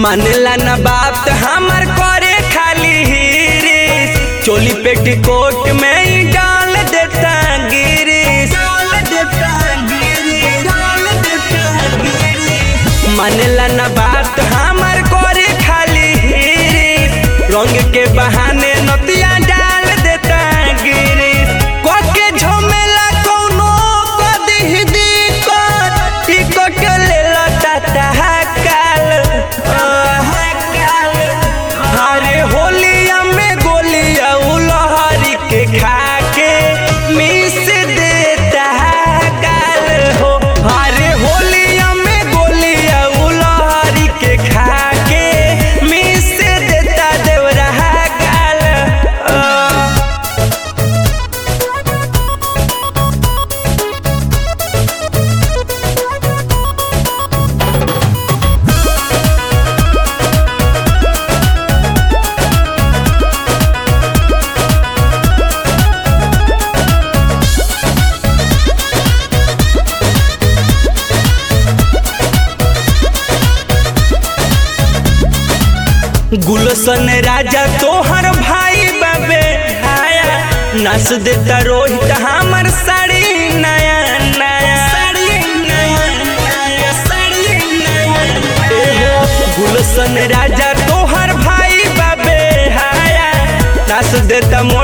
मानेला ना बात हमार करे खाली हिरिस चोली पेटीकोट में ही डाल देता गिरिस डाल देता गिरिस डाल देता गिरिस मानेला ना बात हमार करे खाली हिरिस रंग के बहाने नतिया डाल देता गिरिस कोके झमेला कोनो कदी दिक्कत टिकट लेला टाटा काल अरे होलिया में गोलिया उलहरी के खा के मिस देता काल हो अरे होलिया में गोलिया उलहरी के खा के मिस देता देवरा काल अ गुलशन राजा तोहर भाई बाबे हाया नस देता रोहित हमर साड़ी नया नया साड़ी नया नया साड़ी नया एहो गुलशन राजा तोहर भाई बाबे हाया नस देता मोर